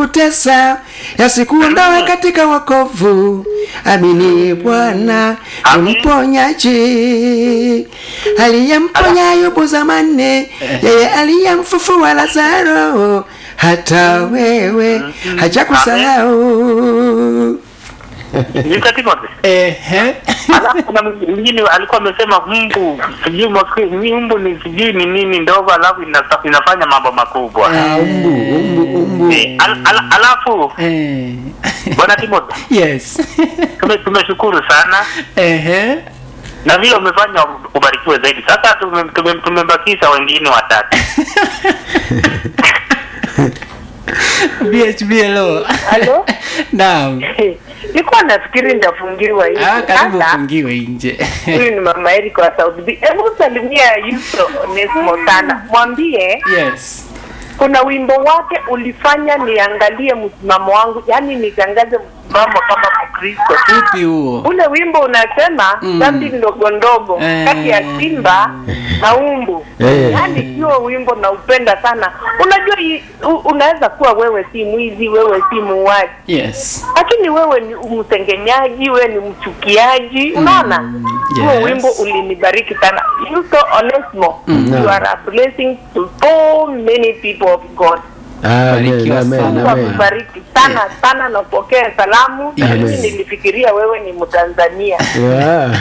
kutesa yasikuondoe katika wokovu. Amini Bwana ni mponyaji, aliyemponya Ayubu zamani, yeye aliyemfufua Lazaro, hata wewe hajakusahau. Mr. Timothy. Ehe. Alafu kuna mwingine alikuwa amesema mbu sijui mwaki- mbu ni sijui ni nini ndogo, alafu inasa- inafanya mambo makubwa. Ah, umbu, umbu, umbu. Eh, al, al, alafu Eh. bwana Timothy, yes tume- tumeshukuru sana Ehe. na vile umefanya ubarikiwe zaidi. Sasa tume- tume- tumebakisha wengine watatu. BHB hello Halo? naam Nilikuwa nafikiri nitafungiwa hivi. ah, karibu Sasa, ufungiwe nje Huyu ni mama Erika wa South B. Hebu salimia Yuso Onesmo sana. Mwambie yes kuna wimbo wake ulifanya niangalie msimamo wangu, yaani nitangaze msimamo kama Mkristo. upi huo Ule wimbo unasema Mm. dhambi ndogo ndogo Eh. kati ya simba na umbu. Eh. Yaani hiyo wimbo naupenda sana. Unajua hii- u- unaweza kuwa wewe si mwizi, wewe si muuaji yes lakini wewe ni msengenyaji, wewe ni mchukiaji. Unaona, huo yes. wimbo ulinibariki sana. Yuso Onesmo, Mm. you are a blessing to so many people of God. Amen, Barikiwa amen, sana. Mungu amen. akubariki sana sana, napokea salamu. Yes. Mimi nilifikiria wewe ni Mtanzania. Yeah.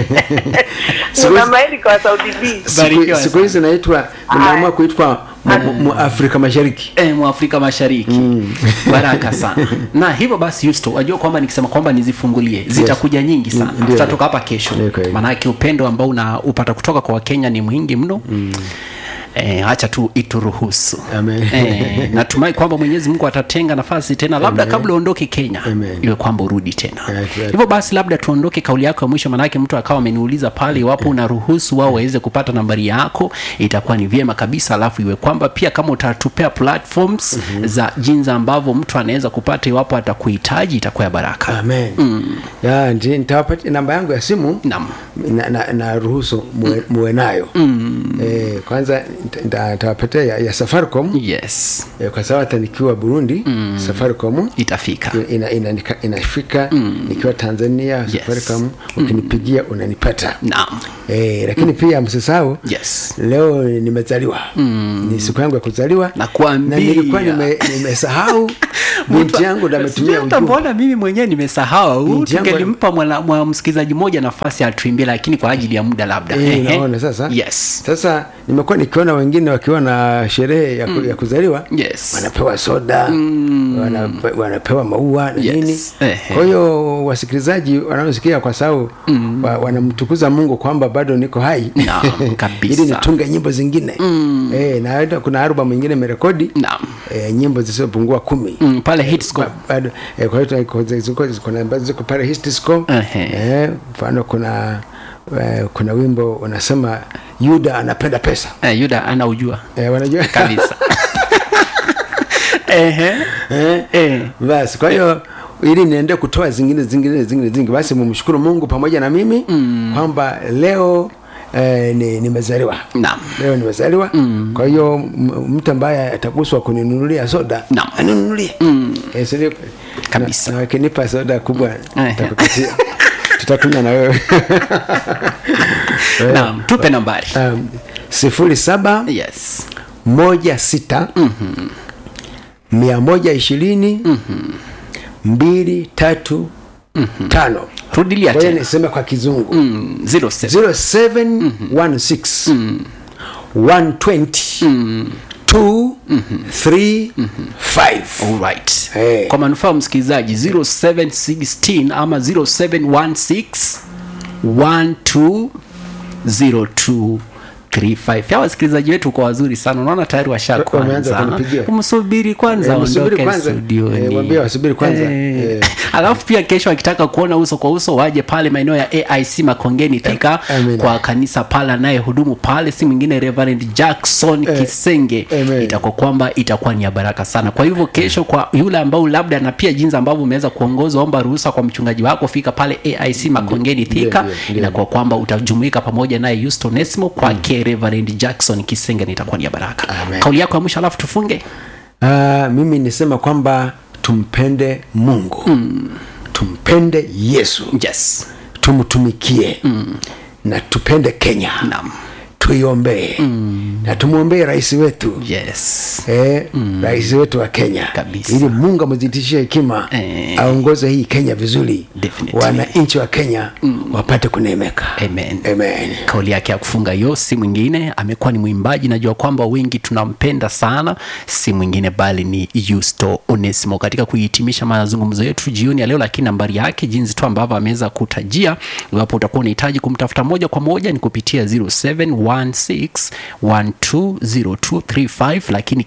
Ni Siku hizi- mama Erika wa Saudi B. siku- Barikiwa siku hizi naitwa nimeamua kuitwa mu- mu- mu Afrika Mashariki. Eh, mwafrika mashariki baraka sana na hivyo basi Yusto wajua kwamba nikisema kwamba nizifungulie zitakuja nyingi sana Mm, ndio. tutatoka hapa kesho Ndio kweli. maanake upendo ambao unaupata kutoka kwa wakenya ni mwingi mno Eh, acha tu ituruhusu Amen. eh, natumai kwamba mwenyezi mungu atatenga nafasi tena labda Amen. kabla uondoke kenya Amen. iwe kwamba urudi tena Yeah, yeah. hivyo basi labda tuondoke kauli yako ya mwisho manake mtu akawa ameniuliza pale iwapo unaruhusu wao waweze kupata nambari yako itakuwa ni vyema kabisa alafu iwe kwamba pia kama utatupea platforms za jinsi ambavyo mtu anaweza kupata iwapo atakuhitaji itakuwa ya baraka Amen. Ya, ndi- nitawapatia namba yangu ya simu Naam. na, na, na ruhusu muwe, muwe nayo eh, kwanza nita- nita- nitawapatia ya, ya Safaricom yes eh, kwa sababu hata nikiwa Burundi Safaricom itafika ina, ina, nika- inafika nikiwa Tanzania Yes. Safaricom ukinipigia unanipata naam eh, lakini pia msisahau yes leo nimezaliwa ni siku yangu ya kuzaliwa Nakuambia. na nilikuwa nime- nimesahau binti yangu ndo Sijui ametumia hata ujumbe mbona mimi mwenyewe nimesahau Binti yangu- tungelimpa mwana- mwa msikilizaji mmoja nafasi atuimbie lakini kwa ajili ya muda labda Eh, Ehe. unaona sasa yes sasa nimekuwa nikiona wengine wakiwa na sherehe ya, ku, ya kuzaliwa Yes. wanapewa soda wanape, wanapewa maua na Yes. nini Ehe. kwa hiyo wasikilizaji wanaosikia kwa sababu wa, wanamtukuza mungu kwamba bado niko hai Naam, kabisa. ili nitunge nyimbo zingine eh, na hata kuna album ingine imerekodi Naam. eh, nyimbo zisizopungua kumi Mm, pale hitsco Ba- bado eh, kwa hiyo ziko- ziko- kuna ambazo ziko pale Histisco Ehe. eh, mfano kuna eh, kuna wimbo unasema Yuda anapenda pesa eh, yuda anaujua eh, wanajua kabisa Ehe. eh, Eh. basi kwa hiyo ili niende kutoa zingine zingine zingine zingine basi mumshukuru Mungu pamoja na mimi mm. kwamba leo eh, ni- nimezaliwa Naam. leo nimezaliwa mm. kwa hiyo m- mtu ambaye ataguswa kuninunulia soda Naam. aninunulie mm. eh, si ndio? Kabisa. na, na wakinipa soda kubwa Ehe. nitakupatia tutakunywa na wewe naam tupe nambari um, sifuri saba yes moja sita mia moja ishirini mbili tatu tano rudilia kwa hiyo tena niseme kwa kizungu Mm, zero seven. 0716 120 235 Alright. Eh. kwa manufaa ya msikilizaji 0716 ama 0716 120235 hawa wasikilizaji wetu kwa wazuri sana unaona tayari Wameanza washakuanza kunipigia. umsubiri kwanza Eh, msubiri aondoke kwanza. studioni. Eh, waambie wasubiri kwanza. Eh. Eh. alafu pia kesho akitaka kuona uso kwa uso waje pale maeneo ya aic makongeni thika Amina. kwa kanisa pale anayehudumu pale si mwingine reverend jackson Eh. kisenge Amen. itakuwa kwamba itakuwa ni ya baraka sana kwa hivyo kesho kwa yule ambao labda na pia jinsi ambavyo umeweza kuongozwa omba ruhusa kwa mchungaji wako fika pale aic makongeni thika ndio, ndio. inakuwa kwamba utajumuika pamoja naye Houston Nesmo kwake Reverend Jackson Kisenge na itakuwa ni ya baraka Amen. kauli yako ya mwisho alafu tufunge uh, mimi nisema kwamba tumpende mungu mm. tumpende yesu yes tumtumikie mm. na tupende kenya Naam. tuiombee mm. na tumwombee rais wetu yes Eh, mm. rais wetu wa kenya Kabisa. ili mungu amzidishie hekima Eh. aongoze hii kenya vizuri Definitely. wananchi wa kenya mm. wapate kuneemeka Amen. Amen. kauli yake ya kufunga hiyo si mwingine amekuwa ni mwimbaji najua kwamba wengi tunampenda sana si mwingine bali ni yusto onesimo katika kuhitimisha mazungumzo yetu jioni ya leo lakini nambari yake jinsi tu ambavyo ameweza kutajia iwapo utakuwa unahitaji kumtafuta moja kwa moja ni kupitia 0716120235 lakini